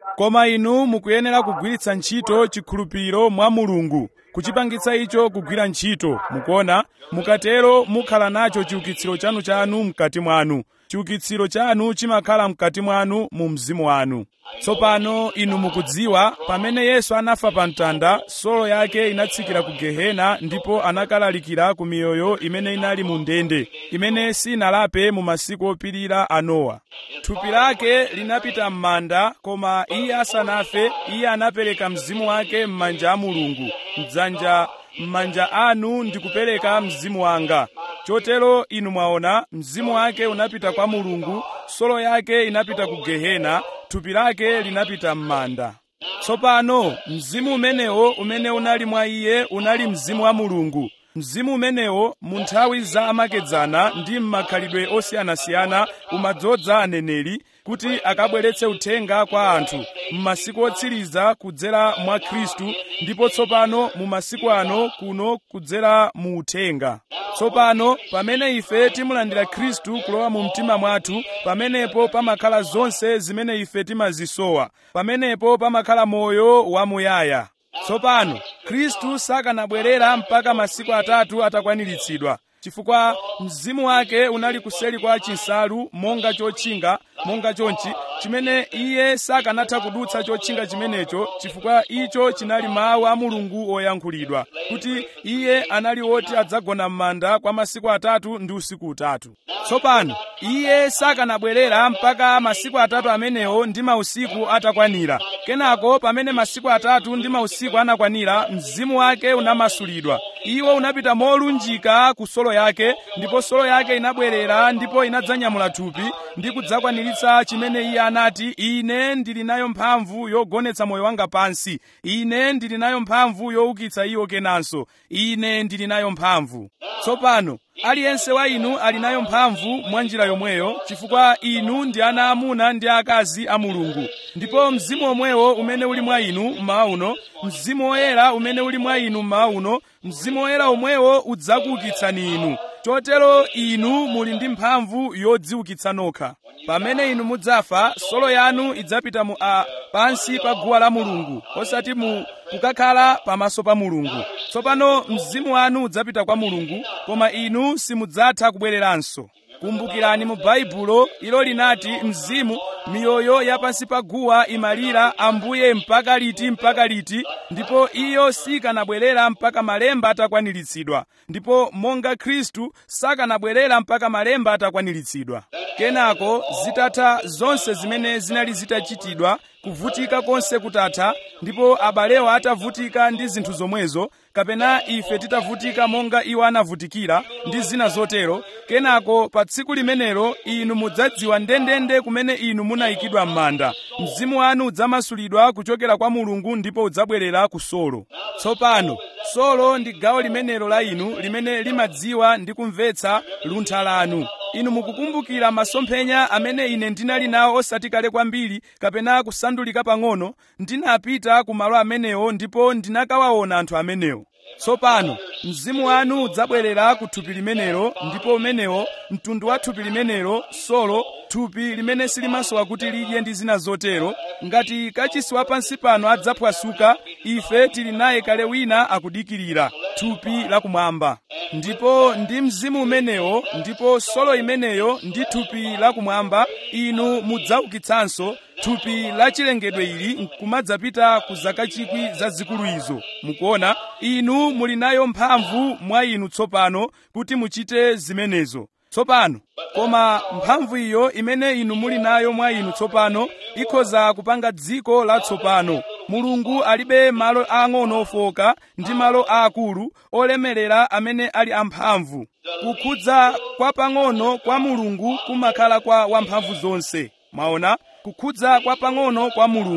koma inu mukuyenera kugwiritsa ntchito chikhulupiriro mwa mulungu kuchipangitsa icho kugwira ntchito mukuona mukatero mukhala nacho chiukitsiro chanu chanu mkati mwanu chiukitsiro chanu chimakhala mkati mwanu mu mzimu wanu tsopano inu mukudziwa pamene yesu anafa pa mtanda solo yake inatsikira ku gehena ndipo anakalalikira ku miyoyo imene inali mu ndende imene sinalape mu masiku opirira a nowa thupi lake linapita m'manda koma iye asanafe iye anapereka mzimu wake m'manja a mulungu mdzanja m'manja anu ndikupereka mzimu wanga chotero inu mwaona mzimu wake unapita kwa mulungu solo yake inapita ku gehena thupi lake linapita m'manda tsopano mzimu umenewo umene unali mwa iye unali mzimu wa mulungu mzimu umenewo mu nthawi za amakedzana ndi m'makhalidwe osiyanasiyana umadzoza aneneri kuti akabweretse uthenga kwa anthu m'masiku otsiriza kudzera mwa khristu ndipo tsopano mu masiku ano kuno kudzera mu uthenga tsopano pamene ife timulandira khristu kulowa mu mtima mwathu pamenepo pamakhala zonse zimene ife timazisowa pamenepo pamakhala moyo wamuyaya tsopano khristu sakanabwerera mpaka masiku atatu atakwaniritsidwa chifukwa mzimu wake unali kuseri kwa chinsalu monga chotchinga monga chonchi chimene iye sakanatha kudutsa chotchinga chimenecho chifukwa icho chinali mawu a mulungu oyankhulidwa kuti iye anali woti adzagona m'manda kwa masiku atatu ndi usiku utatu tsopano iye sakanabwerera mpaka masiku atatu amenewo ndi mausiku atakwanira kenako pamene masiku atatu ndi mausiku anakwanira mzimu wake unamasulidwa iwo unapita molunjika ku solo yake ndipo solo yake inabwerera ndipo inadzanyamula thupi ndi kudzakwaniritsa chimene iye anati ine ndili nayo mphamvu yogonetsa moyo wanga pansi ine ndili nayo mphamvu youkitsa iwo kenanso ine ndili nayo mphamvu tsopano aliyense wa inu ali nayo mphamvu mwa njira yomweyo chifukwa inu ndi ana amuna ndi akazi a mulungu ndipo mzimu omwewo umene uli mwa inu mmawa uno mzimu woyera umene uli mwa inu mmawa uno mzimu woyera omwewo udzakuukitsani inu chotero inu muli ndi mphamvu yodziukitsa nokha pamene inu mudzafa solo yanu idzapita mu a pansi pa guwa la mulungu osati mu kukakhala pamaso pa mulungu tsopano mzimu wanu udzapita kwa mulungu koma inu simudzatha kubwereranso kumbukirani mu baibulo ilo linati mzimu miyoyo ya pansi pa guwa imalira ambuye mpaka liti mpaka liti ndipo iyo sikanabwerera mpaka malemba atakwaniritsidwa ndipo monga khristu sakanabwerera mpaka malemba atakwaniritsidwa kenako zitatha zonse zimene zinali zitachitidwa kuvutika konse kutatha ndipo abalewo atavutika ndi zinthu zomwezo kapena ife titavutika monga iwo anavutikira ndi zina zotero kenako pa tsiku limenelo inu mudzadziwa ndendende kumene inu munayikidwa m'manda mzimu wanu udzamasulidwa kuchokera kwa mulungu ndipo udzabwerera ku solo tsopano solo ndi gawo limenelo la inu limene limadziwa ndi kumvetsa luntha lanu inu mukukumbukira masomphenya amene ine ndinali nawo osati kale kwambiri kapena kusandulika pang'ono ndinapita ku malo amenewo ndipo ndinakawaona anthu amenewo tsopano mzimu wanu udzabwerera ku thupi limenelo ndipo umenewo mtundu wa thupi limenelo solo thupi limene silimasowa kuti lidye ndi zina zotero ngati kachisi wa pansi pano adzaphwasuka ife tili naye kale wina akudikirira thupi lakumwamba ndipo ndi mzimu umenewo ndipo solo imeneyo ndi thupi lakumwamba inu mudzaukitsanso thupi la chilengedwe ili nkumadzapita ku zaka chikwi zazikulu izo mukuona inu muli nayo mphamvu mwa inu tsopano kuti muchite zimenezo tsopano koma mphamvu iyo imene inu muli nayo mwa inu tsopano ikhoza kupanga dziko latsopano mulungu alibe malo ang'ono ofoka ndi malo aakulu olemerera amene ali amphamvu kukhudza kwa pang'ono kwa mulungu kumakhala kwa wamphamvu zonse mwaona kukhudza kwa pang'ono kwa mulungu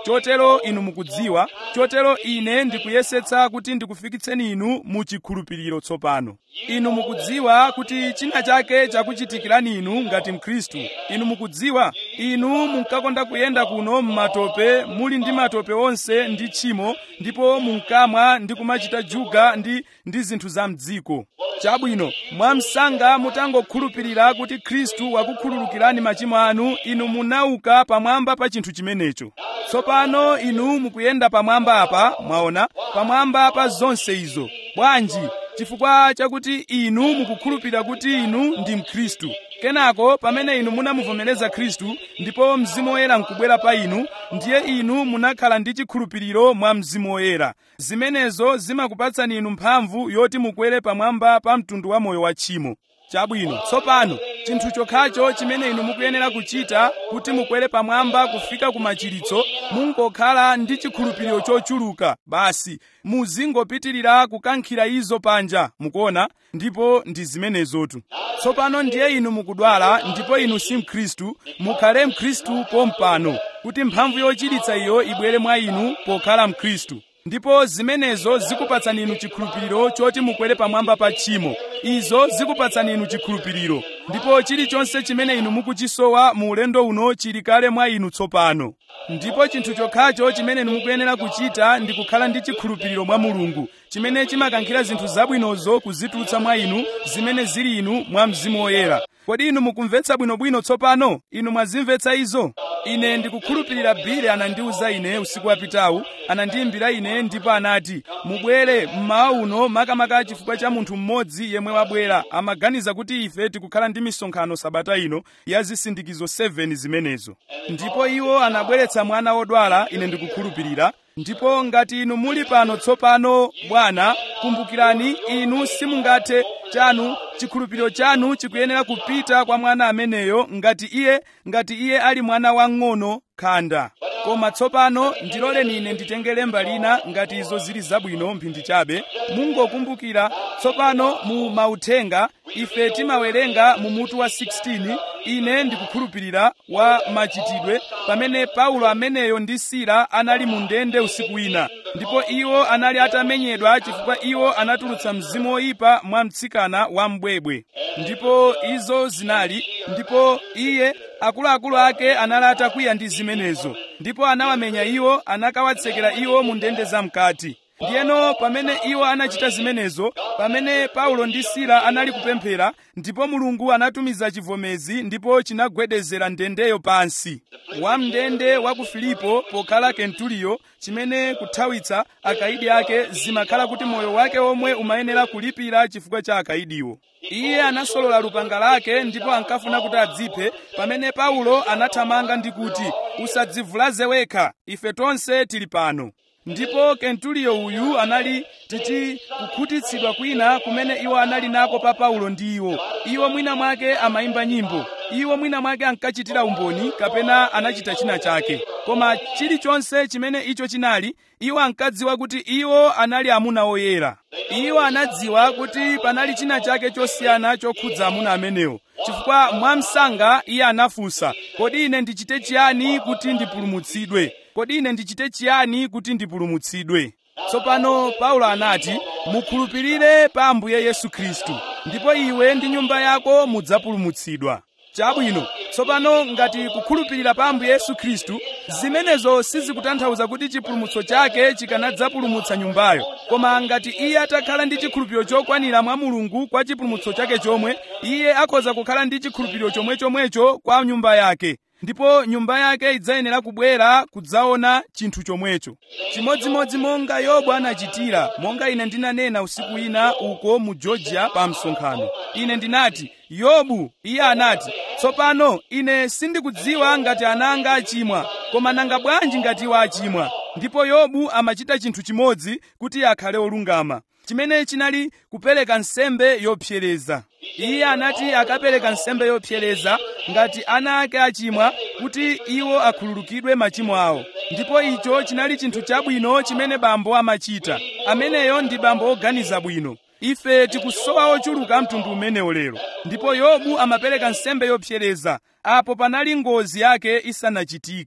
chotero inu mukudziwa chotero ine ndikuyesetsa kuti ndikufikitseni inu mu chikhulupiriro tsopano inu mukudziwa kuti china chake chakuchitikirani inu ngati mkhristu inu mukudziwa inu munkakonda kuyenda kuno m'matope muli ndi matope onse ndi tchimo ndipo munkamwa ndi kumachita juga ndi ndi zinthu za mdziko chabwino mwamsanga mutangokhulupirira kuti khristu wakukhululukirani machimo anu inu munauka pamwamba pa chinthu chimenecho tsopano inu mukuyenda pamwamba apa mwaona pamwamba pa zonse izo bwanji chifukwa chakuti inu mukukhulupirira kuti inu ndi mkhristu kenako pamene inu munamuvomereza khristu ndipo mzimu woyera nkubwera pa inu ndiye inu munakhala ndi chikhulupiriro mwa mzimu woyera zimenezo zimakupatsani inu mphamvu yoti mukwere pamwamba pa mtundu wa moyo wa tchimo chabwino tsopano chinthu chokhacho chimene inu mukuyenera kuchita kuti mukwere pamwamba kufika ku machiritso mungokhala ndi chikhulupiriro chochuluka basi muzingopitirira kukankhira izo panja mukuona ndipo ndi zimenezotu tsopano ndiye inu mukudwala ndipo inu si mkhristu mukhale mkhristu pompano kuti mphamvu yochiritsa iyo ibwere mwa inu pokhala mkhristu ndipo zimenezo zikupatsani inu chikhulupiriro choti mukwere pamwamba pa tchimo izo zikupatsani inu chikhulupiriro ndipo chilichonse chimene inu mukuchisowa mu ulendo uno chili kale mwa inu tsopano ndipo chinthu chokhacho chimene inu mukuyenera kuchita ndi kukhala ndi chikhulupiriro mwa mulungu chimene chimakankhira zinthu zabwinozo kuzitulutsa mwa inu zimene zili inu mwa mzimu woyera kodi inu mukumvetsa bwinobwino tsopano inu mwazimvetsa izo ine ndikukhulupirira bile anandiwuza ine usiku wapitawu anandiyimbira ine ndipo anati mubwere mmawa uno makamaka chifukwa cha munthu mmodzi yemwe wabwera amaganiza kuti ife tikukhala ndi misonkhano sabata ino ya zisindikizo 7 zimenezo ndipo iwo anabweretsa mwana wodwala ine ndikukhulupirira ndipo ngati inu muli pano tsopano bwana kumbukirani inu simungathe chanu chikhulupiriro chanu chikuyenera kupita kwa mwana ameneyo ngati iye ngati iye ali mwana wang'ono khanda koma tsopano ndiloleni ine nditenge lemba lina ngati izo zili zabwino mphindi chabe mungokumbukira tsopano mu mauthenga ife timawerenga mu mutu wa 16 ine ndikukhulupirira wa machitidwe pamene paulo ameneyo ndi sila anali mu ndende usiku wina ndipo iwo anali atamenyedwa chifukwa iwo anatulutsa mzimu woyipa mwa mtsikana wa mbwebwe ndipo izo zinali ndipo iye akuluakulu ake anali atakwiya ndi zimenezo ndipo anawamenya iwo anakawatsekera iwo mu ndende zamkati ndiyeno pamene iwo anachita zimenezo pamene paulo ndi sila anali kupemphera ndipo mulungu anatumiza chivomezi ndipo chinagwedezera ndendeyo pansi wamndende wa ku filipo pokhala kentuliyo chimene kuthawitsa akaidi ake zimakhala kuti moyo wake omwe umayenera kulipira chifukwa cha akaidiwo iye anasolola lupanga lake ndipo ankafuna kuti adziphe pamene paulo anathamanga ndi kuti usadzivulaze wekha ife tonse tili pano ndipo kentuliyo uyu anali titi kukhutitsidwa kwina kumene iwo anali nako pa paulo ndi iwo iwo mwina mwake amayimba nyimbo iwo mwina mwake ankachitira umboni kapena anachita china chake koma chilichonse chimene icho chinali iwo ankadziwa kuti iwo anali amuna oyera iwo anadziwa kuti panali china chake chosiyana chokhudza amuna amenewo chifukwa mwamsanga iye anafunsa kodi ine ndichite chiyani kuti ndipulumutsidwe kodi ine ndichite chiyani kuti ndipulumutsidwe tsopano paulo anati mukhulupirire pa ambuye yesu khristu ndipo iwe ndi nyumba yako mudzapulumutsidwa chabwino tsopano ngati kukhulupirira pa ambuye yesu khristu zimenezo sizikutanthauza kuti chipulumutso chake chikanadzapulumutsa nyumbayo koma ngati iye atakhala ndi chikhulupiriro chokwanira mwa mulungu kwa chipulumutso chake chomwe iye akhoza kukhala ndi chikhulupiriro chomwechomwecho kwa nyumba yake ndipo nyumba yake idzayenera kubwera kudzaona chinthu chomwecho chimodzimodzi monga yobu anachitira monga ine ndinanena usiku wina uko mu georgia pa msonkhano ine ndinati yobu iye anati tsopano ine sindikudziwa ngati ana anga achimwa koma nanga bwanji ngati iwo achimwa ndipo yobu amachita chinthu chimodzi kuti akhale olungama chimene chinali kupereka nsembe yopsereza iye anati akapereka nsembe yopsereza ngati ana ake achimwa kuti iwo akhululukidwe machimo awo ndipo icho chinali chinthu chabwino chimene bambo amachita ameneyo ndi bambo oganiza bwino ife tikusowa ochuluka mtundu umenewo lero ndipo yobu amapereka nsembe yopsereza apo panali ngozi yake isanachitike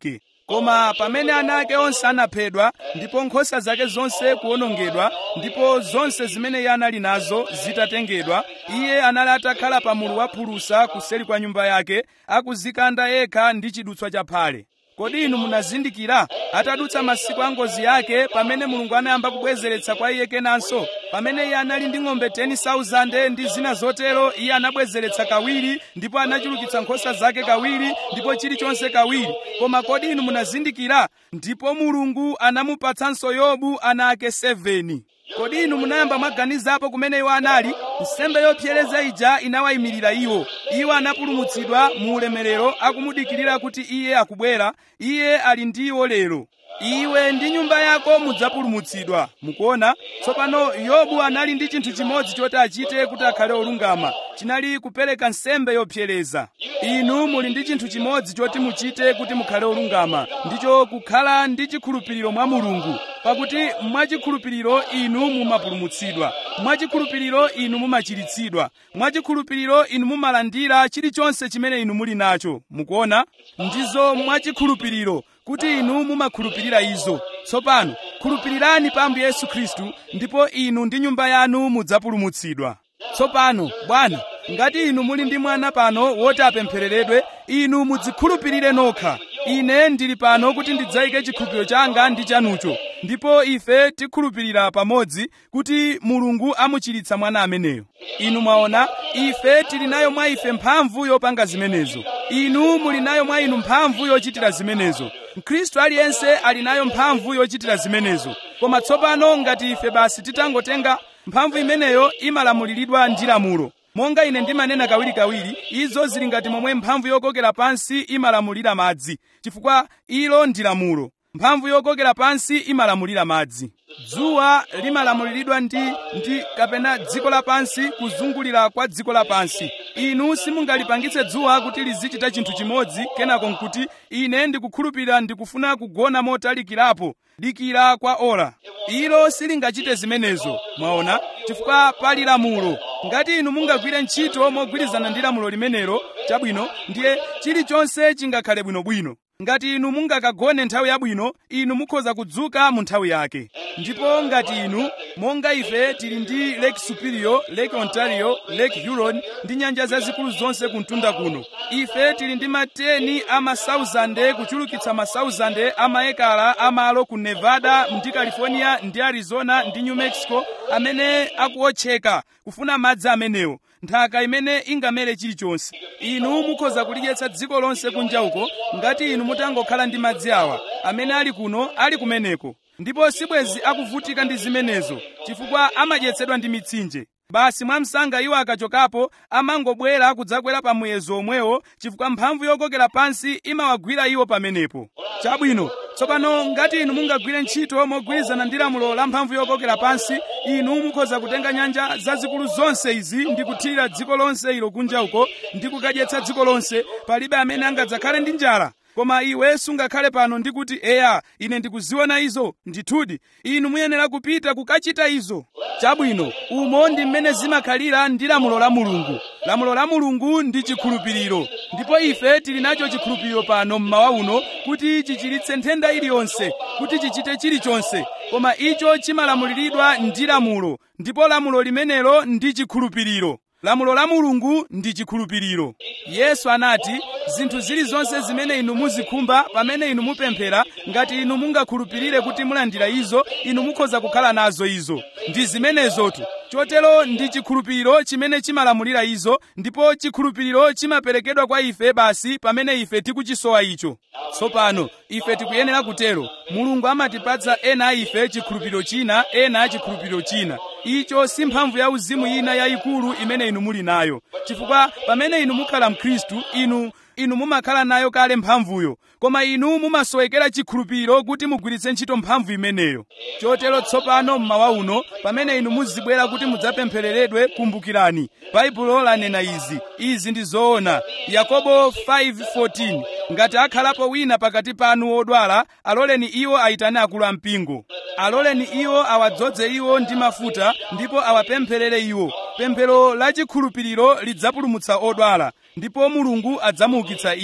koma pamene ana ake onse anaphedwa ndipo nkhosa zake zonse kuwonongedwa ndipo zonse zimene iye anali nazo zitatengedwa iye anali atakhala pa mulu wa phulusa kuseri kwa nyumba yake akuzikanda yekha ndi chidutswa cha phale kodi inu munazindikira atadutsa masiku a ngozi yake pamene mulungu anayamba kubwezeretsa kwa iye kenanso pamene iye anali ndi ng'ombe 10,000 ndi zina zotero iye anabwezeretsa kawiri ndipo anachulukitsa nkhosa zake kawiri ndipo chilichonse kawiri koma kodi inu munazindikira ndipo mulungu anamupatsanso yobu ana ake 7 kodi inu munayamba mwaganizapo kumene iwo anali nsembe yopsereza ija inawayimirira iwo iwo anapulumutsidwa mu ulemerero akumudikirira kuti iye akubwera iye ali ndi iwo lero iwe ndi nyumba yako mudzapulumutsidwa mukuona tsopano yobu anali ndi chinthu chimodzi choti achite kuti akhale olungama chinali kupereka nsembe yopsereza inu muli ndi chinthu chimodzi choti muchite kuti mukhale olungama ndicho kukhala ndi chikhulupiriro mwa mulungu pakuti mwachikhulupiriro inu mumapulumutsidwa mwachikhulupiriro inu mumachiritsidwa mwachikhulupiriro inu mumalandira chilichonse chimene inu muli nacho mukuona ndizo mwachikhulupiriro kuti inu mumakhulupirira izo tsopano khulupirirani pa ambuye yesu khristu ndipo inu ndi nyumba yanu mudzapulumutsidwa tsopano bwana ngati inu muli ndi mwana pano woti apemphereredwe inu mudzikhulupirire nokha ine ndili pano kuti ndidzayike chikhulupiriro changa ndi chanucho ndipo ife tikhulupirira pamodzi kuti mulungu amuchiritsa mwana ameneyo inu mwaona ife tili nayo mwa ife mphamvu yopanga zimenezo inu muli nayo mwa inu mphamvu yochitira zimenezo mkhristu aliyense ali nayo mphamvu yochitira zimenezo koma tsopano ngati ife basi titangotenga mphamvu imeneyo imalamuliridwa ndi lamulo monga ine ndimanena kawirikawiri izo zili ngati momwe mphamvu yokokera pansi imalamulira madzi chifukwa ilo ndi lamulo mphamvu yokokera pansi imalamulira madzi dzuwa limalamuliridwa ndi ndi kapena dziko lapansi kuzungulira kwa dziko lapansi inu simungalipangitse dzuwa kuti lizichita chinthu chimodzi kenako nkuti ine ndikukhulupirira ndikufuna kugona motalikirapo dikira kwa ora ilo silingachite zimenezo mwaona chifukwa pali lamulo ngati inu mungagwire ntchito mogwirizana ndi lamulo limenelo chabwino ndiye chilichonse chingakhale bwinobwino ngati inu mungakagone nthawi yabwino inu mukhoza kudzuka mu nthawi yake ndipo ngati inu monga ife tili ndi lake superior lake ontario lake huron ndi nyanja zazikulu zonse kumtunda kuno ife tili ndi mateni a masauzande kuchulukitsa masauzande a maekala amalo ku nevada ndi california ndi arizona ndi new mexico amene akuotcheka kufuna madzi amenewo nthaka imene ingamere chilichonse inu mukhoza kulidyetsa dziko lonse kunja uko ngati inu mutangokhala ndi madzi awa amene ali kuno ali kumeneko ndipo sibwezi akuvutika ndi zimenezo chifukwa amadyetsedwa ndi mitsinje basi mwamsanga iwo akachokapo amangobwera kudzakwera pa muyezo omwewo chifukwa mphamvu yokokera pansi imawagwira iwo pamenepo chabwino tsopano ngati inu mungagwire ntchito mogwirizana ndi lamulo la mphamvu yokokera pansi inu mukhoza kutenga nyanja zazikulu zonse izi ndi kuthirira dziko lonse ilo kunja uko ndi kukadyetsa dziko lonse palibe amene angadzakhale ndi njala koma iwe sungakhale pano ndi kuti eya ine ndikuziona izo ndithudi inu muyenera kupita kukachita izo chabwino umo ndi mmene zimakhalira ndi lamulo la mulungu lamulo la mulungu ndi chikhulupiriro ndipo ife tili nacho chikhulupiriro pano mmawa uno kuti chichiritse nthenda iliyonse kuti chichite chilichonse koma icho chimalamuliridwa ndi lamulo ndipo lamulo limenelo ndi chikhulupiriro lamulo la mulungu ndi chikhulupiriro yesu anati zinthu zilizonse zimene inu muzikhumba pamene inu mupemphera ngati inu mungakhulupirire kuti mulandira izo inu mukhoza kukhala nazo izo ndi zimenezotu chotero ndi chikhulupiriro chimene chimalamulira izo ndipo chikhulupiriro chimaperekedwa kwa ife basi pamene ife tikuchisowa icho tsopano ife tikuyenera kutero mulungu amatipatsa ena a ife chikhulupiriro china ena chikhulupiriro china icho si mphamvu ya uzimu ina yayikulu imene inu muli nayo chifukwa pamene inu mukhala mkhristu inu inu mumakhala nayo kale mphamvuyo koma inu mumasowekera chikhulupiriro kuti mugwiritse ntchito mphamvu imeneyo chotero tsopano mmawa uno pamene inu muzibwera kuti mudzapemphereredwe kumbukirani baibulo lanena izi izi ndi zoona yakobo 5:14 ngati akhalapo wina pakati panu wodwala aloleni iwo ayitane akulu ampingo aloleni iwo awadzoze iwo ndi mafuta ndipo awapempherere iwo pemphero la chikhulupiriro lidzapulumutsa odwala ndipo mulungu adzamuukitsa iye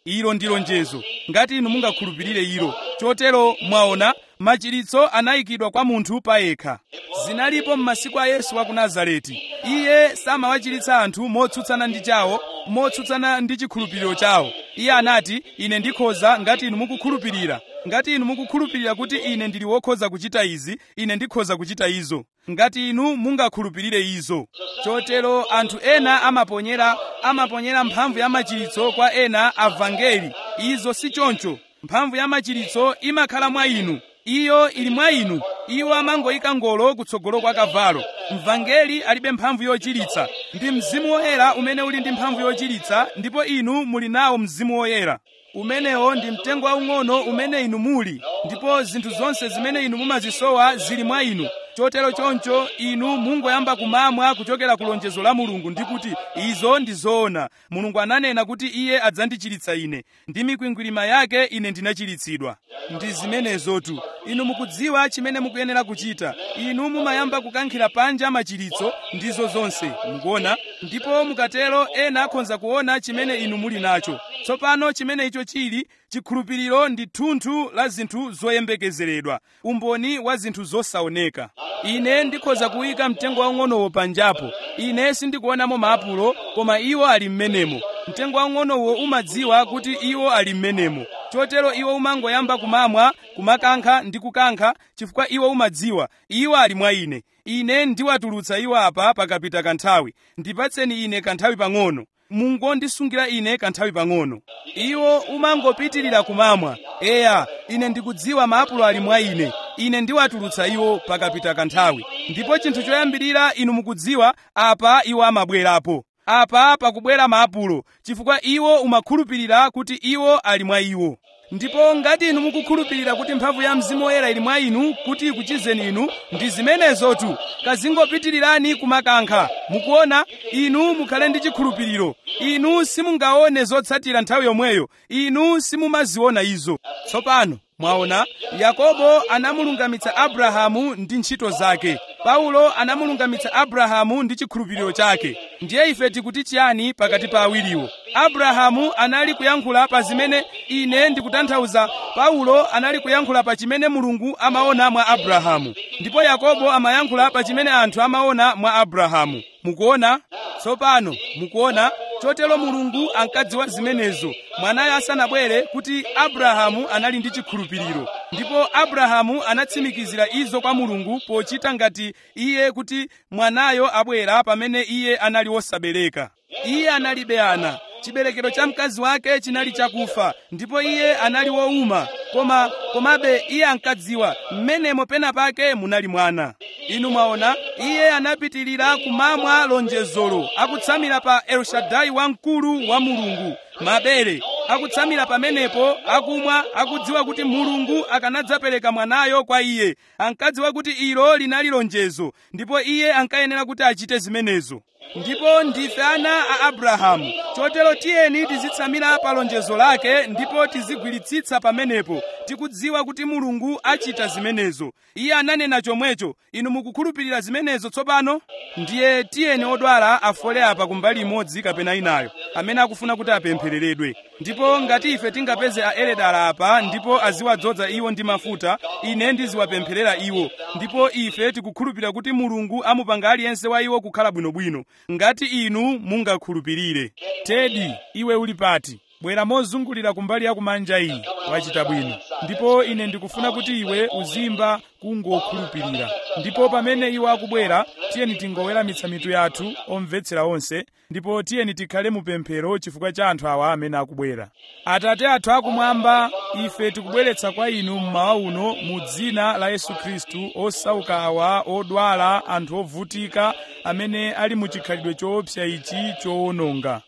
ilo ndi lonjezo ngati inu mungakhulupirire ilo chotero mwaona machiritso anayikidwa kwa munthu payekha zinalipo m'masiku a yesu wa ku nazareti iye samawachiritsa anthu motsutsana ndi chawo motsutsana ndi chikhulupiriro chawo iye anati ine ndikhoza ngati inu mukukhulupirira ngati inu mukukhulupirira kuti ine ndili wokhoza kuchita izi ine ndikhoza kuchita izo ngati inu mungakhulupirire izo chotero anthu ena amaponyera amaponyera mphamvu ya machiritso kwa ena avangeli izo si choncho mphamvu ya machiritso imakhala mwa inu iyo ili mwa inu iwo amangoyika ngolo kutsogolo kwa kavalo mvangeli alibe mphamvu yochiritsa ndi mzimu woyera umene uli ndi mphamvu yochiritsa ndipo inu muli nawo mzimu woyera umenewo ndi mtengo waung'ono umene inu muli ndipo zinthu zonse zimene inu mumazisowa zili mwa inu chotero choncho inu mungoyamba kumamwa kuchokera ku lonjezo la mulungu ndi kuti izo ndi zoona mulungu ananena kuti iye adzandichiritsa ine ndi mikwingwirima yake ine ndinachiritsidwa ndi zimenezotu inu mukudziwa chimene mukuyenera kuchita inu mumayamba kukankhira panja machiritso ndizo zonse mukuona ndipo mukatero ena akhonza kuona chimene inu muli nacho tsopano chimene icho chili chikhulupiriro ndi thunthu la zinthu zoyembekezeredwa umboni wa zinthu zosaoneka ine ndikhoza kuyika mtengo waung'onowo panjapo ine sindikuonamo maapulo koma iwo ali m'menemo mtengo waung'onowo umadziwa kuti iwo ali m'menemo chotero iwo umangoyamba kumamwa kumakankha ndi kukankha chifukwa iwo umadziwa iwo ali mwa ine ine ndiwatulutsa iwo apa pakapita kanthawi ndipatseni ine kanthawi pang'ono mungondisungira ine kanthawi pang'ono iwo umangopitirira kumamwa eya ine ndikudziwa maapulo ali mwa ine ine ndiwatulutsa iwo pakapita kanthawi ndipo chinthu choyambirira inu mukudziwa apa iwo amabwerapo apa pakubwera maapulo chifukwa iwo umakhulupirira kuti iwo ali mwa iwo ndipo ngati inu mukukhulupirira kuti mphamvu ya mzimu woyera ili mwa inu kuti ikuchizeni inu ndi zimenezotu kazingopitirirani kumakankha mukuona inu mukhale ndi chikhulupiriro inu simungaone zotsatira nthawi yomweyo inu simumaziona izo tsopano mwaona yakobo anamulungamitsa abrahamu ndi ntchito zake paulo anamulungamitsa abrahamu ndi chikhulupiriro chake ndiye ife tikuti chiyani pakati pa awiriwo abrahamu anali kuyankhula pa zimene ine ndikutanthauza paulo anali kuyankhula pa chimene mulungu amaona mwa abrahamu ndipo yakobo amayankhula pa chimene anthu amaona mwa abrahamu mukuona tsopano mukuona chotero mulungu ankadziwa zimenezo mwanayo asanabwere kuti abrahamu anali ndi chikhulupiriro ndipo abrahamu anatsimikizira izo kwa mulungu pochita ngati iye kuti mwanayo abwera pamene iye anali wosabereka iye analibe ana chiberekero cha mkazi wake chinali chakufa ndipo iye anali wowuma koma komabe iye ankadziwa mmenemo pena pake munali mwana inu mwaona iye anapitirira kumamwa lonjezolo akutsamira pa elshadai wamkulu wa mulungu mabere akutsamira pamenepo akumwa akudziwa kuti mulungu akanadzapereka mwanayo kwa iye ankadziwa kuti ilo linali lonjezo ndipo iye ankayenera kuti achite zimenezo ndipo ndife ana a abrahamu chotero tiyeni tizitsamira pa lonjezo lake ndipo tizigwiritsitsa pamenepo tikudziwa kuti mulungu achita zimenezo iye ananena chomwecho inu mukukhulupirira zimenezo tsopano ndiye tiyeni odwala afole apa kumbali imodzi kapena inayo amene akufuna kuti apemphereredwe ndipo ngati ife tingapeze aeredala apa ndipo aziwadzoza iwo ndi mafuta ine ndiziwapempherera iwo ndipo ife tikukhulupirira kuti mulungu amupanga aliyense wa iwo kukhala bwinobwino ngati inu mungakhulupirire tedi iwe uli pati bwera mozungulira kumbali ya kumanja iyi wachita bwino ndipo ine ndikufuna kuti iwe uzimba kungokhulupirira ndipo pamene iwo akubwera tiyeni tingoweramitsa mitu yathu omvetsera onse ndipo tiyeni tikhale mupemphero chifukwa cha anthu awa amene akubwera atate athu akumwamba ife tikubweretsa kwa inu mmawa uno mu dzina la yesu khristu osauka awa odwala anthu ovutika amene ali mu chikhalidwe choopsa ichi chowononga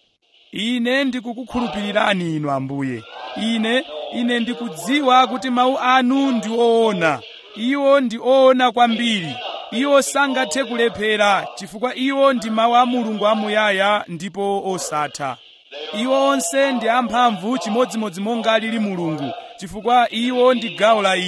ine ndikukukhulupirirani inu ambuye ine ine ndikudziwa kuti mawu anu ndi oona iwo ndi oona kwambiri iwo sangathe kulephera chifukwa iwo ndi mawu a mulungu amuyaya ndipo osatha iwo onse ndi amphamvu chimodzimodzi monga lili mulungu chifukwa iwo ndi gawo la iye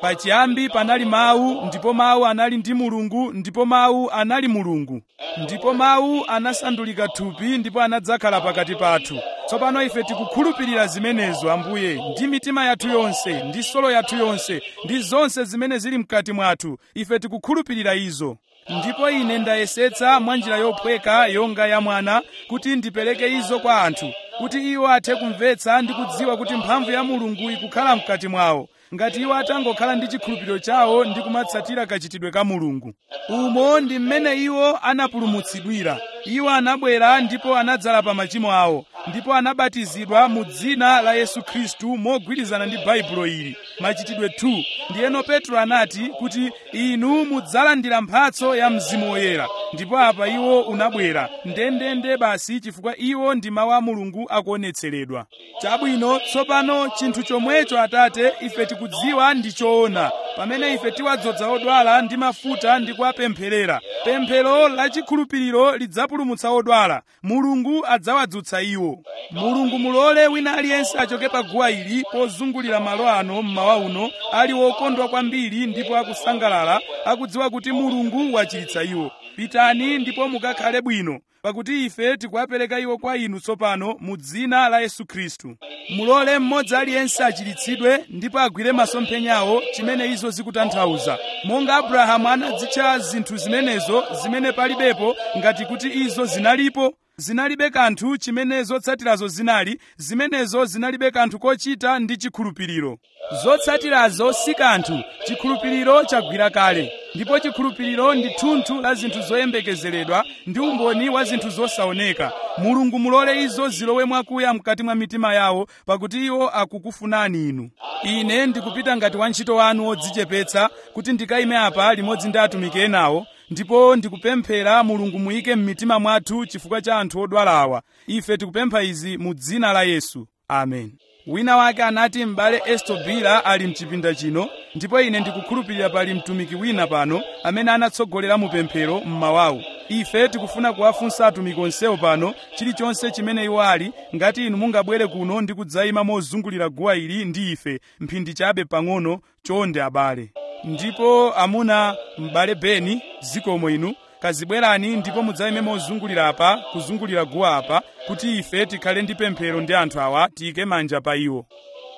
pachiyambi panali mawu ndipo mawu anali ndi mulungu ndipo mawu anali mulungu ndipo mawu anasandulika thupi ndipo anadzakhala pakati pathu tsopano ife tikukhulupirira zimenezo ambuye ndi mitima yathu yonse ndi solo yathu yonse ndi zonse zimene zili mkati mwathu ife tikukhulupirira izo ndipo ine ndayesetsa mwa njira yophweka yonga ya mwana kuti ndipereke izo kwa anthu kuti iwo athe kumvetsa ndi kudziwa kuti mphamvu ya mulungu ikukhala mkati mwawo ngati iwo atangokhala ndi chikhulupiriro chawo ndi kumatsatira kachitidwe ka mulungu umo ndi mmene iwo anapulumutsidwira iwo anabwera ndipo anadzala pa machimo awo ndipo anabatizidwa mu dzina la yesu khristu mogwirizana ndi baibulo ili machitidwe 2 ndiyeno petro anati kuti inu mudzalandira mphatso ya mzimu woyera ndipo apa iwo unabwera ndendende basi chifukwa iwo ndi mawu a mulungu akuonetseredwa chabwino tsopano chinthu chomwecho atate ife tikudziwa ndi choona pamene ife tiwadzoza odwala ndi mafuta ndi kuwapempherera pemphero la chikhulupiriro lidzapulumutsa odwala mulungu adzawadzutsa iwo mulungu mulole wina aliyense achoke pa guwa ili pozungulira malo ano mmawa uno ali wokondwa kwambiri ndipo akusangalala akudziwa kuti mulungu wachiritsa iwo pitani ndipo mukakhale bwino pakuti ife tikuwapereka iwo kwa inu tsopano mu dzina la yesu khristu mulole mmodzi aliyense achiritsidwe ndipo agwire masomphenyawo chimene izo zikutanthauza monga abrahamu anadzitcha zinthu zimenezo zimene palibepo ngati kuti izo zinalipo zinalibe kanthu chimene zotsatirazo zinali zimenezo zinalibe kanthu kochita ndi chikhulupiriro zotsatirazo si kanthu chikhulupiriro chagwira kale ndipo chikhulupiriro ndi thunthu la zinthu zoyembekezeredwa ndi umboni wa zinthu zosaoneka mulungu mulole izo zilowe mwakuya mkati mwa mitima yawo pakuti iwo akukufunani inu ine ndikupita ngati wantchito wanu wodzichepetsa kuti ndikayime apa limodzi ndi atumiki enawo ndipo ndikupemphera mulungu muyike m'mitima mwathu chifukwa cha anthu odwala awa ife tikupempha izi mu dzina la yesu amen wina wake anati m'bale estobila ali mchipinda chino ndipo ine ndikukhulupirira pali mtumiki wina pano amene anatsogolera mu pemphero mmawawu ife tikufuna kuwafunsa atumiki onsewo pano chilichonse chimene iwo ali ngati inu mungabwere kuno ndi kudzayima mozungulira guwa ili ndi ife mphindi chabe pang'ono chonde abale ndipo amuna m'bale beni zikomo inu kazibwerani ndipo mudzayime mozungulira apa kuzungulira guwa apa kuti ife tikhale ndi pemphero ndi anthu awa tiyike manja pa iwo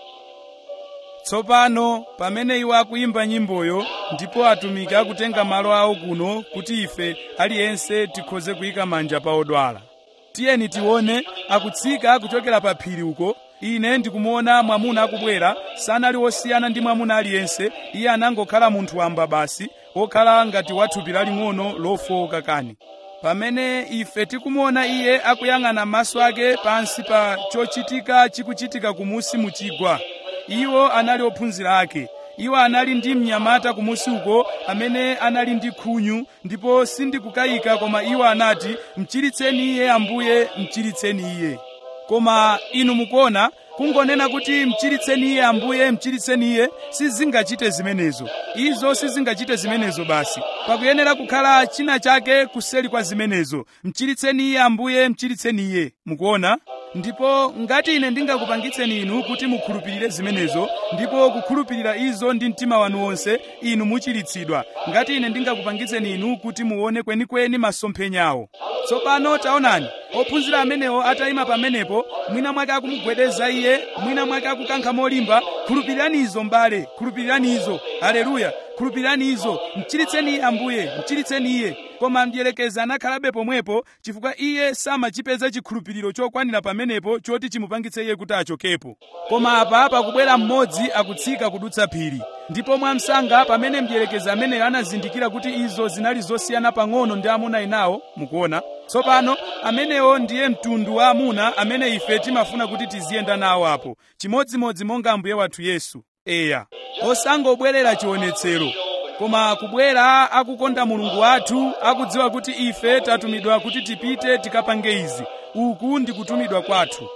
tsopano pamene iwo akuyimba nyimboyo ndipo atumiki akutenga malo awo kuno kuti ife aliyense tikhoze kuyika manja pa odwala tiyeni tione akutsika kuchokera pa phiri uko ine ndikumuona mwamuna akubwera sanali wosiyana ndi mwamuna aliyense iye anangokhala munthu wamba basi wokhala ngati wathupi laling'ono lofowoka kani pamene ife tikumuona iye akuyang'ana maso ake pansi pa chochitika chikuchitika kumusi mu chigwa iwo anali ophunzira ake iwo anali ndi mnyamata kumusi uko amene anali ndi khunyu ndipo sindikukayika koma iwo anati mchiritseni iye ambuye mchiritseni iye koma inu mukuona kungonena kuti mchiritseni iye ambuye mchiritseni iye sizingachite zimenezo izo sizingachite zimenezo basi pakuyenera kukhala china chake kuseli kwa zimenezo mchiritseni iye ambuye mchiritseni iye mukuona ndipo ngati ine ndingakupangitseni inu kuti mukhulupirire zimenezo ndipo kukhulupirira izo ndi mtima wanu wonse inu muchiritsidwa ngati ine ndingakupangitseni inu kuti muone kwenikweni masomphenyawo tsopano taonani ophunzira amenewo atayima pamenepo mwina mwake akumugwedeza iye mwina mwake akukankha molimba khulupirirani izo mbale khulupirirani izo haleluya khulupirirani izo mchiritseni iye ambuye mchiritseni iye koma mdierekezi anakhalabe pomwepo chifukwa iye samachipeza chikhulupiriro chokwanira pamenepo choti chimupangitse iye kuti achokepo koma apa pakubwera mmodzi akutsika kudutsa phiri ndipo mwamsanga pamene mdierekezi ameneyo anazindikira kuti izo zinali zosiyana pang'ono ndi amuna enawo mukuona tsopano amenewo ndiye mtundu wa amuna amene ife timafuna kuti tiziyenda nawo apo chimodzimodzi monga ambuye wathu yesu eya osangobwerera chionetsero koma kubwera akukonda mulungu wathu akudziwa kuti ife tatumidwa kuti tipite tikapange izi uku ndi kutumidwa kwathu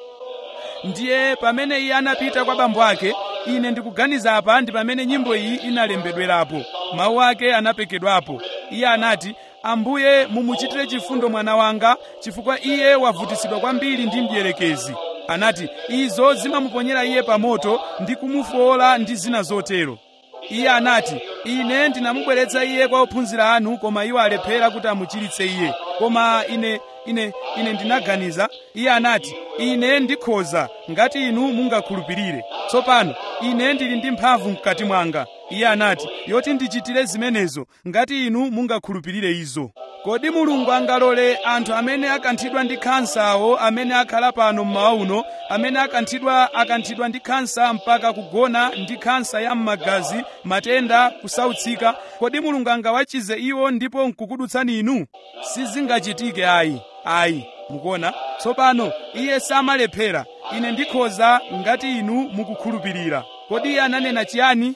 ndiye pamene iye anapita kwa bambo ake ine ndikuganiza apa ndi pamene nyimbo iyi inalembedwerapo mawu ake anapekedwapo iye anati ambuye mumuchitire chifundo mwana wanga chifukwa iye wavutisidwa kwambiri ndi mdierekezi anati izo zimamuponyera iye pa moto ndi kumufowola ndi zina zotero iye anati ine ndinamubweretsa iye kwa ophunzira anu koma iwo alephera kuti amuchiritse iye koma ine ine ine ndinaganiza iye anati ine ndikhoza ngati inu mungakhulupirire tsopano ine ndili ndi mphamvu mkati mwanga iye anati yoti ndichitire zimenezo ngati inu mungakhulupirire izo kodi mulungu angalole anthu amene akanthidwa ndi khansawo amene akhala pano mmawa uno amene akanthidwa akanthidwa ndi khansa mpaka kugona ndi khansa ya m'magazi matenda kusautsika kodi mulungu angawachize iwo ndipo nkukudutsani inu sizingachitike ayi ayi mukuona tsopano iye samalephera ine ndikhoza ngati inu mukukhulupirira kodi iye ananena chiyani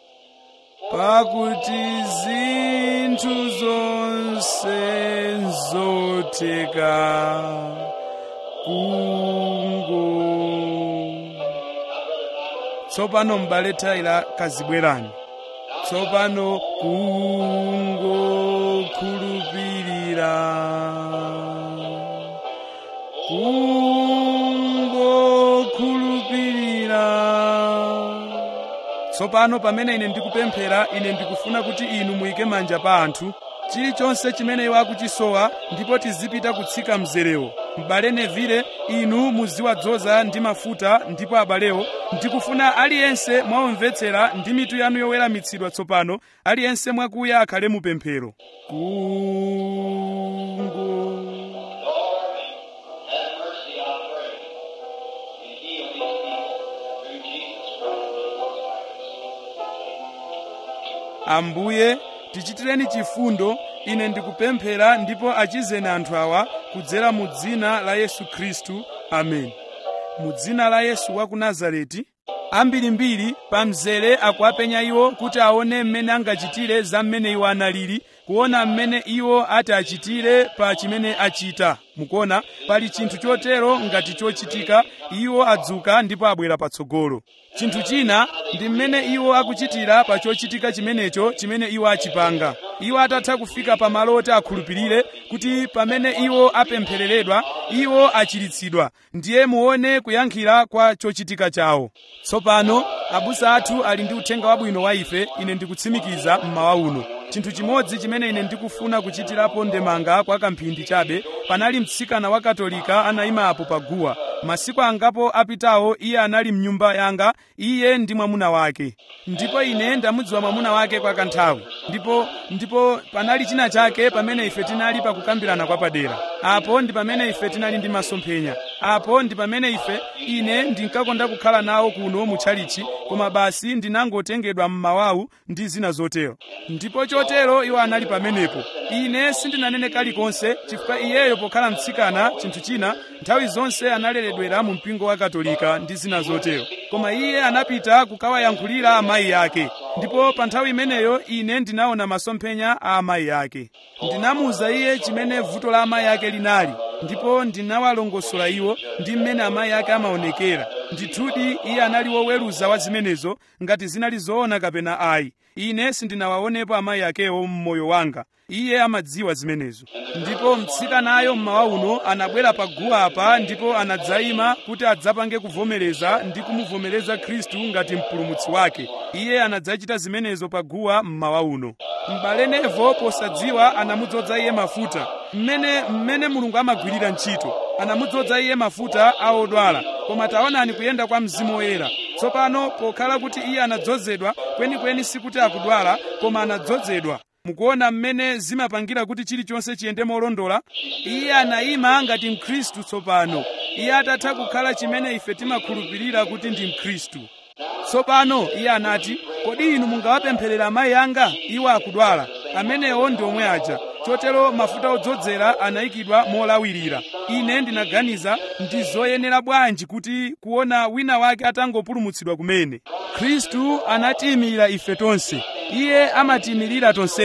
pakuti zinthu zonse zotheka kungo tsopano m'bale tayila kazibwerani tsopano kungokhulupirira kungokhulupirira tsopano pamene ine ndikupemphera ine ndikufuna kuti inu muyike manja pa anthu chilichonse chimene iwo akuchisowa ndipo tizipita kutsika mzerewo m'bale nevile inu muziwadzoza ndi mafuta ndipo abalewo ndikufuna aliyense mwaomvetsera ndi mitu yanu yoweramitsidwa tsopano aliyense mwakuya akhale mupemphero kungo Have mercy, I pray, and heal these people through Jesus Christ. ambuye tichitireni chifundo ine ndikupemphera ndipo achizeni anthu awa kudzera mu dzina la yesu khristu amen mu dzina la yesu wa ku nazareti ambirimbiri pa mzere akuapenya iwo kuti aone mmene angachitire za mmene iwo analili kuona mmene iwo ati achitire pa chimene achita mukuona pali chinthu chotero ngati chochitika iwo adzuka ndipo abwera patsogolo chinthu china ndi mmene iwo akuchitira pa chochitika chimenecho chimene iwo achipanga iwo atatha kufika pa malo oti akhulupirire kuti pamene iwo apemphereredwa iwo achiritsidwa ndiye muone kuyankhira kwa chochitika chawo tsopano abusa athu ali ndi uthenga wabwino wa ife ine ndikutsimikiza mmawa uno chinthu chimodzi chimene ine ndikufuna kuchitirapo ndemanga kwa kamphindi chabe panali mtsikana wa katolika anayima apo pa guwa masiku angapo apitawo iye anali mnyumba yanga iye ndi mwamuna wake ndipo ine ndamudziwa mwamuna wake kwa kanthawi ndipo ndipo panali china chake pamene ife tinali pakukambirana kwa padera apo ndi pamene ife tinali ndi masomphenya apo ndi pamene ife ine ndinkakonda kukhala nawo kuno mu tchalichi koma basi ndinangotengedwa mmawawu ndi zina zotero ndipo chotero iwo anali pamenepo ine sindinanene kalikonse chifukwa iyeyo pokhala mtsikana chinthu china nthawi zonse analeredwera mu mpingo wa katolika ndi zina zotero koma iye anapita kukawayankhulira amayi ake ndipo pa nthawi imeneyo ine ndinaona masomphenya a amayi ake ndinamuwuza iye chimene vuto la amayi ake linali ndipo ndinawalongosola iwo ndi mmene amayi ake amaonekera ndithudi iye anali woweruza wa zimenezo ngati zinali zoona kapena ayi ine sindinawaonepo amayi akewo mmoyo wanga iye amadziwa zimenezo ndipo mtsikanayo mmawa uno anabwera pa guwa apa ndipo anadzayima kuti adzapange kuvomereza ndi kumuvomereza khristu ngati mpulumutsi wake iye anadzachita zimenezo pa guwa mmawa uno m'bale nevo posadziwa anamudzoza iye mafuta mmene mmene mulungu amagwirira ntchito anamudzoza iye mafuta a odwala koma taonani kuyenda kwa mzimu woyera tsopano pokhala kuti iye anadzozedwa kwenikweni sikuti akudwala koma anadzozedwa mukuona mmene zimapangira kuti chilichonse chiyende molondola iye anayima ngati mkhristu tsopano iye atatha kukhala chimene ife timakhulupirira kuti ndi mkhristu tsopano iye anati kodi inu mungawapempherera amayi anga iwo akudwala amenewo ndi omwe aja chotero mafuta odzozera anayikidwa molawirira ine ndinaganiza ndi zoyenera bwanji kuti kuona wina wake atangopulumutsidwa kumene khristu anatiyimirira ife tonse iye amatiyimirira tonsefe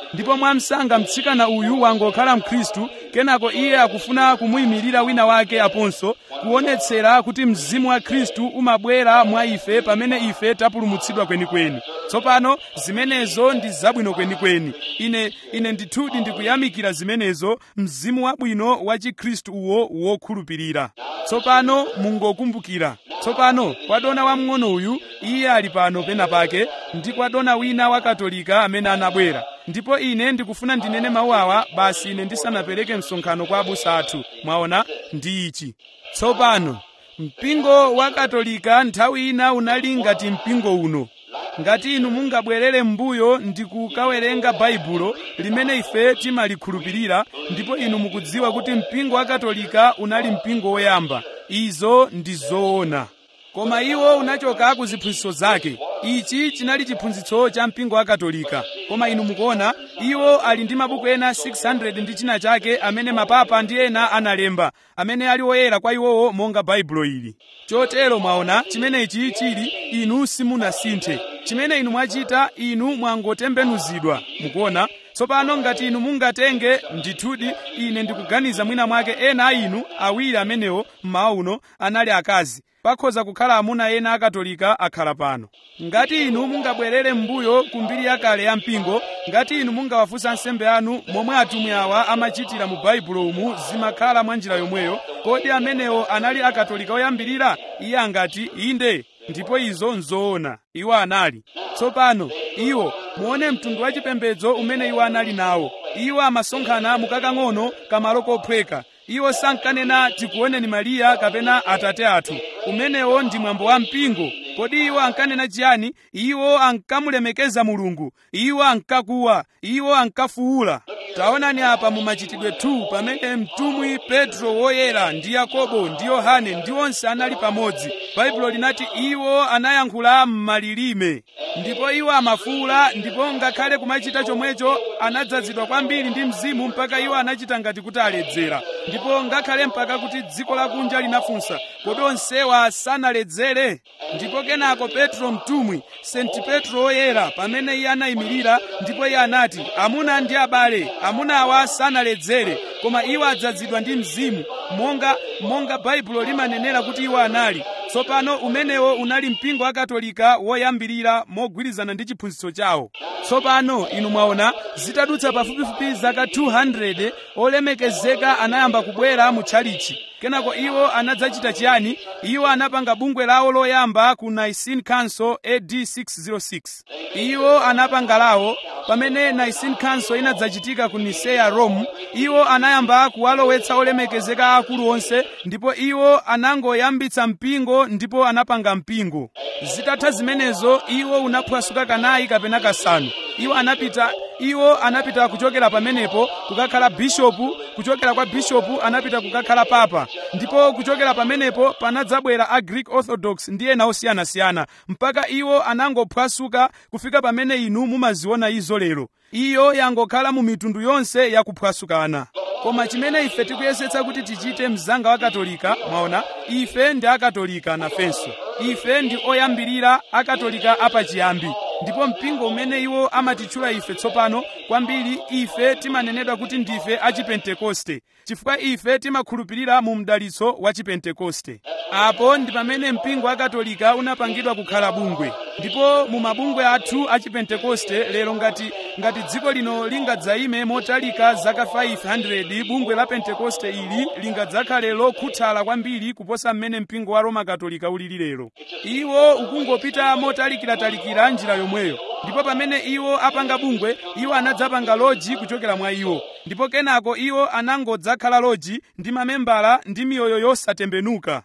ndipo mwamsanga mtsikana uyu wangokhala mkhristu kenako iye akufuna kumuyimirira wina wake aponso kuonetsera kuti mzimu wa khristu umabwera mwa ife pamene ife tapulumutsidwa kwenikweni tsopano zimenezo ndi zabwino kwenikweni ine ine ndithudi ndikuyamikira zimenezo mzimu wabwino wa chikhristu uwo wokhulupirira tsopano mungokumbukira tsopano kwadona wamng'ono uyu iye ali pano pena pake ndi kwadona wina wa katolika amene anabwera ndipo ine ndikufuna ndinene mawu awa basi ine ndisanapereke msonkhano kwa abusa athu mwaona ndi ichi tsopano mpingo wa katolika nthawi ina unali ngati mpingo uno ngati inu mungabwerere m'mbuyo ndi kukawerenga baibulo limene ife timalikhulupirira ndipo inu mukudziwa kuti mpingo wa katolika unali mpingo woyamba izo ndi zoona koma iwo unachoka ku ziphunzitso zake ichi chinali chiphunzitso cha mpingo wa katolika koma inu mukuona iwo ali ndi mabuku ena 600 ndi china chake amene mapapa ndi ena analemba amene ali woyera kwa iwowo monga baibulo ili chotero mwaona chimene ichi chili inu simunasinthe chimene inu mwachita inu mwangotembenuzidwa mukuona tsopano ngati inu mungatenge ndithudi ine ndikuganiza mwina mwake ena a inu awiri amenewo mmawa uno anali akazi pakhoza kukhala amuna ena akatolika akhala pano ngati inu mungabwerere m'mbuyo ku mbiri yakale ya mpingo ngati inu mungawafunsa ansembe anu momwe atumwi awa amachitira mu baibulo umu zimakhala mwa njira yomweyo kodi amenewo anali akatolika oyambirira iye angati inde ndipo izo nzoona iwo anali tsopano iwo muone mtundu wa chipembedzo umene iwo anali nawo iwo amasonkhana mukakang'ono kamalo kophweka iwo sankanena tikuoneni mariya kapena atate athu umenewo ndi mwambo wa mpingo kodi iwo ankanena chiyani iwo ankamulemekeza mulungu iwo ankakuwa iwo ankafuwula taonani apa mu machitidwe 2 pamene mtumwi petro woyera ndi yakobo ndi yohane ndi onse anali pamodzi baibulo linati iwo anayankhula m'malilime ndipo iwo amafuwula ndipo ngakhale kumachita chomwecho anadzazidwa kwambiri ndi mzimu mpaka iwo anachita ngati kuti aledzera ndipo ngakhale mpaka kuti dziko lakunja linafunsa kodi onsewa sanaledzere ndipo kenako petro mtumwi senti petro woyera pamene iye anayimirira ndipo iye anati amuna ndi abale amuna awa sanaledzere koma iwo adzazidwa ndi mzimu monga monga baibulo limanenera kuti iwo anali tsopano umenewo unali mpingo wa katolika woyambirira mogwirizana ndi chiphunzitso chawo tsopano inu mwaona zitadutsa pafupifupi zaka 200 olemekezeka anayamba kubwera mu tchalichi kenako iwo anadzachita chiyani iwo anapanga bungwe lawo loyamba ku nicene council ad 606 iwo anapanga lawo pamene nicene council inadzachitika ku niseya rome iwo anayamba kuwalowetsa olemekezeka akulu onse ndipo iwo anangoyambitsa mpingo ndipo anapanga mpingo zitatha zimenezo iwo unaphwasuka kanayi kapena kasanu iwo anapita iwo anapita kuchokera pamenepo kukakhala bishopu kuchokera kwa bishopu anapita kukakhala papa ndipo kuchokera pamenepo panadzabwera a greek orthodox ndi ena osiyanasiyana mpaka iwo anangophwasuka kufika pamene inu mumaziona izo lero iyo yangokhala mu mitundu yonse yakuphwasukana koma chimene ife tikuyesetsa kuti tichite mzanga wa katolika mwaona ife ndi akatolika nafenso ife ndi oyambirira akatolika apachiyambi ndipo mpingo umene iwo amatitchula ife tsopano kwambiri ife timanenedwa kuti ndife achipentekoste chifukwa ife timakhulupirira mu mdalitso wa chipentekoste apo ndi pamene mpingo wa katolika unapangidwa kukhala bungwe ndipo mu mabungwe athu achipentekoste lero ngati ngati dziko lino lingadzayime motalika zaka 500 bungwe la pentekoste ili lingadzakhale lokhuthala kwambiri kuposa mmene mpingo wa roma katolika ulili lero iwo ukungopita motalikiratalikira njira yomweyo ndipo pamene iwo apanga bungwe iwo anadzapanga loji kuchokera mwa iwo ndipo kenako iwo anangodzakhala loji ndi mamembala ndi miyoyo yosatembenuka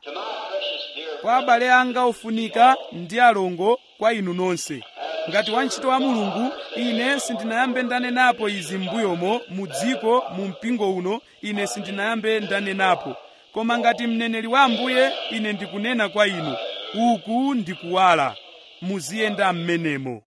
kwa abale anga ofunika ndi alongo kwa inu nonse ngati wantchito wa mulungu ine sindinayambe ndanenapo izi m'mbuyomo mu dziko mu mpingo uno ine sindinayambe ndanenapo koma ngati mneneri wa ambuye ine ndikunena kwa inu uku ndikuwala muziyenda m'menemo